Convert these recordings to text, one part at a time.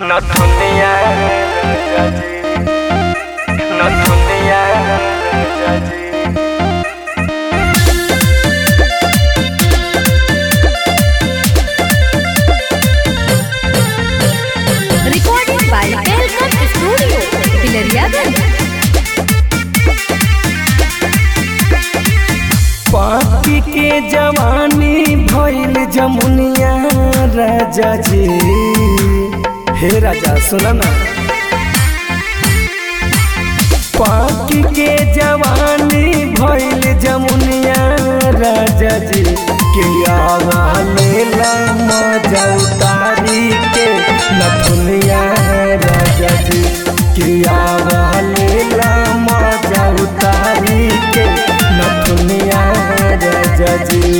নথুনিয়া Rajaji নথুনিয়া Rajaji Recording by Welcome Studio, Pilariagan. पापी के जवानी भइल जमुनिया राजा जी हे राजा सुना ना पापी के जवानी भइल जमुनिया राजा जी के आवाले ला मजा उतारी के नथुनिया राजा जी के आवाले ला मजा उतारी के नथुनिया राजा जी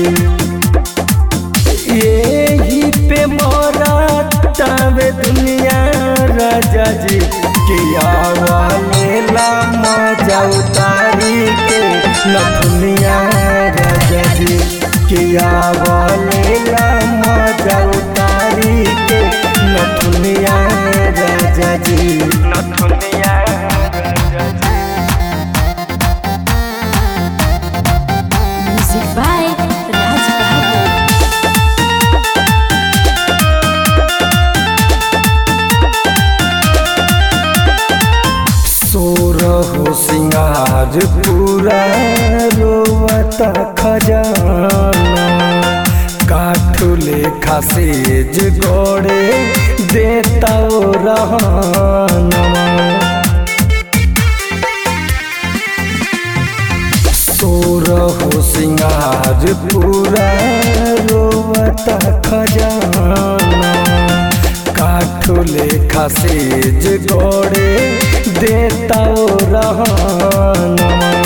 यही पे मोरा तावे दुनिया राजा जी किया वाले ला मजा उतारी के नथुनिया राजा जी किया वाले ला मजा उतारी के नथुनिया राजा जी নথুনিয়া Rajaji Music by Raj Babu. सोरहो सिंगार पूरा रोवता खजाना काठ लेखा सेज गोड़े देता ओ रहना सोरहो सिंगार पूरा रोवता खजाना काठ लेखा सेज गोड़े देता ओ रहना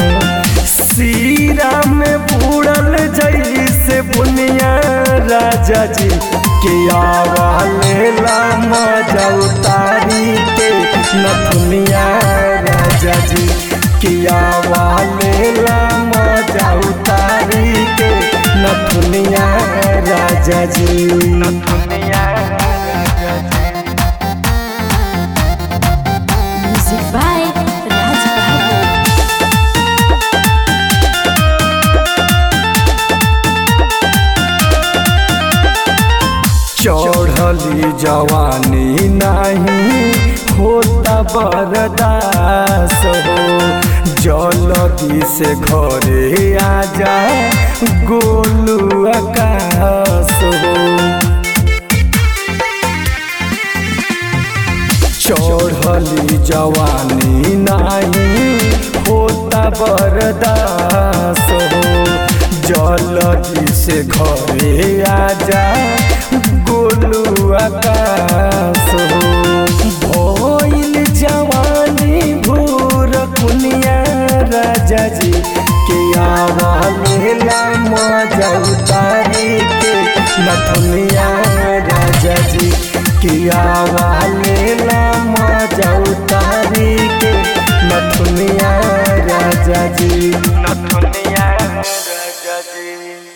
सीरा में बूढ़ल जैसे बुनिया राजा जी के आवाले ला मजा उतारी के नथुनिया राजा जी के आवाले ला मजा उतारी के नथुनिया राजा जी নথুনিয়া Rajaji Music by Raj Babu. चढ़ली जवानी नहीं होता बरदास हो जलदी से घरे आजा गोलू आकाश हो चढ़ली जवानी नहीं होता बरदास हो जलदी से घरे आजा गोलू आकाश हो भइल जवानी भूर कुनिया राजा जी के आवाले ला मजा उतारी के नथुनिया राजा जी के आवाले ला मजा उतारी के नथुनिया राजा जी নথুনিয়া রাজাজি